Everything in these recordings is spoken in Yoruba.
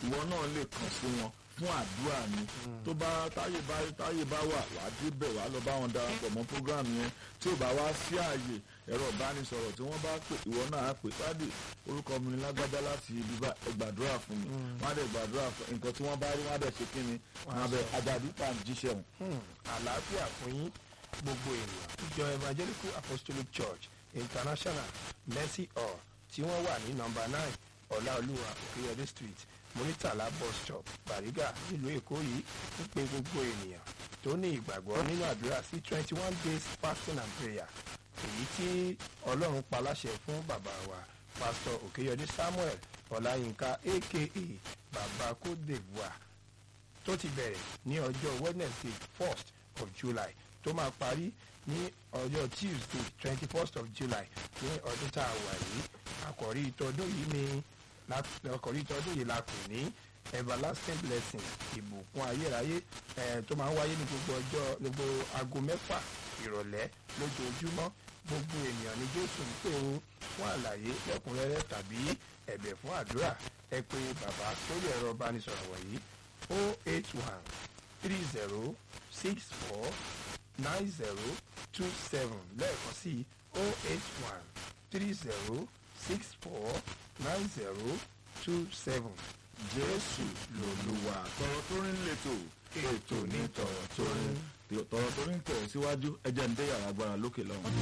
ìwọ náà lè kàn sí wọn fún àdúrà ni tó bá táyè bá táyè bá wà wá débẹ̀ wá lọ bá wọn darapọ̀ mọ́ program yẹn tí ò bá wá sí ààyè ẹ̀rọ ìbánisọ̀rọ̀ tí wọ́n bá pè ìwọ náà á pè pàdé orúkọ mi ni lágbájá láti ibi bá ẹ gbàdúrà fún mi wọ́n á dẹ̀ gbàdúrà fún nǹkan tí wọ́n bá rí wọ́n á dẹ̀ ṣe kí ni wọ́n á bẹ àjàdí tá à ń jíṣẹ́ wọn. Hmm, àlàáfíà fún yín gbogbo ènìyàn ìjọ evangelical apostolic church international mercy hall tí wọ́n wà ní nọ́mbà nine ọláolúwa òkèyọdé street muritala bus stop bariga nílùú èkó yìí ń pe gbogbo ènìyàn tó ní ìgbàgbọ́ nínú àdúrà sí twenty one days fasting and prayer èyí tí ọlọ́run pa láṣẹ fún bàbá wa pastor òkèyọdé samuel ọláyínká aka bàbá kódèbùà tó ti bẹ̀rẹ̀ ní ọjọ́ wednesday first of july tó máa parí ní ọjọ́ tuesday twenty first of july ní ọdún tá a wà yìí àkọ́rí ìtọ́dún yìí ni la- àkọ́rí ìtọ́dún yìí la pè ní everlasting blessing ìbùkún ayérayé eh, tó máa ń wáyé ní gbogbo ọjọ́ gbogbo aago mẹ́fà ìrọ̀lẹ́ lójoojúmọ́ gbogbo ènìyàn ní jésù ń pè ó fún àlàyé lẹ́kùnrẹ́rẹ́ tàbí ẹ̀bẹ̀ fún àdúrà ẹ pé bàbá sórí ẹ̀rọ ìbánisọ̀rọ̀ wọ̀nyí o eight one three zero six four nine zero two seven lẹ́ẹ̀kan sí o eight one three zero six four nine zero two seven jésù lòlùwà tọrọ tó rí lẹ́tọ̀ ètò ní tọrọ tó rí tọrọ tó rí tẹ̀ síwájú ẹjẹ̀ ń dé yàrá agbára lókè lọ́wọ́.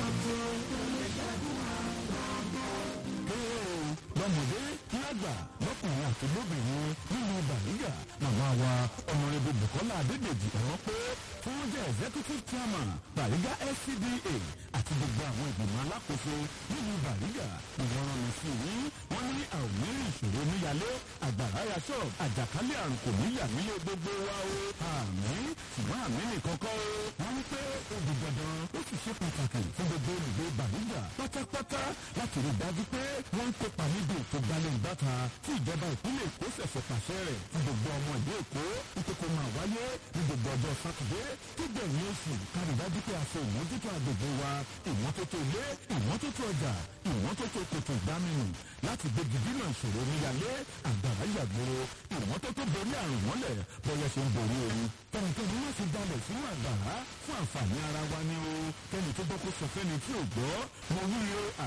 lọ́mọdé lágbà lọ́kùnrin àti lóbìnrin nínú bàrígà màmá wa ọmọrẹ́bí bukola adédèjì ọ̀rọ̀ pé tí wọ́n jẹ́ executive chairman bàrígà scda àti gbogbo àwọn ìgbìmọ̀ alákòóso nínú bàrígà ìwọ̀n rán mi sí yín wọ́n ní àwọn mìíràn ìṣòro níyàlé àgbàrá ya ṣọ́ọ̀bù àjàkálẹ̀ àrùn kò níyà nílé gbogbo wa o àmì ṣùgbọ́n àmì nìkan kọ́ o wọ́n ní pé ó di dandan ó sì ṣe pàtàkì fún gbogbo olùgbé bàrígà pátápátá láti rí i dájú pé wọ́n ń kópa níbi ètò gbalẹ̀-ìbáta tí ìjọba ìpínlẹ̀ èkó ṣẹ̀ṣẹ̀ pàṣẹ rẹ̀ fún gbogbo ọmọ ìlú èkó nítorí kó máa wáyé ní gbogbo ọjọ́ sátidé tó gbẹ̀yìn oṣù kárí dájú pé a ṣe ìmójútó agbègbè wa ìmọ́tótó ilé ìmọ́tótó ọjà ìmọ́tótó kòtò ìdáminù láti gbégi dínà ìṣòro níyàlé àgbàrá yàgbóró ìmọ́tótó borí àrùn mọ́lẹ̀ bọ́yá ṣe ń borí ooru tẹnikẹ́ni má ṣe dalẹ̀ sínú àgbàrá fún àǹfààní ara wa ni o kẹ́ni tó gbọ́ kó sọ fẹ́ni tí ò gbọ́ mo wí o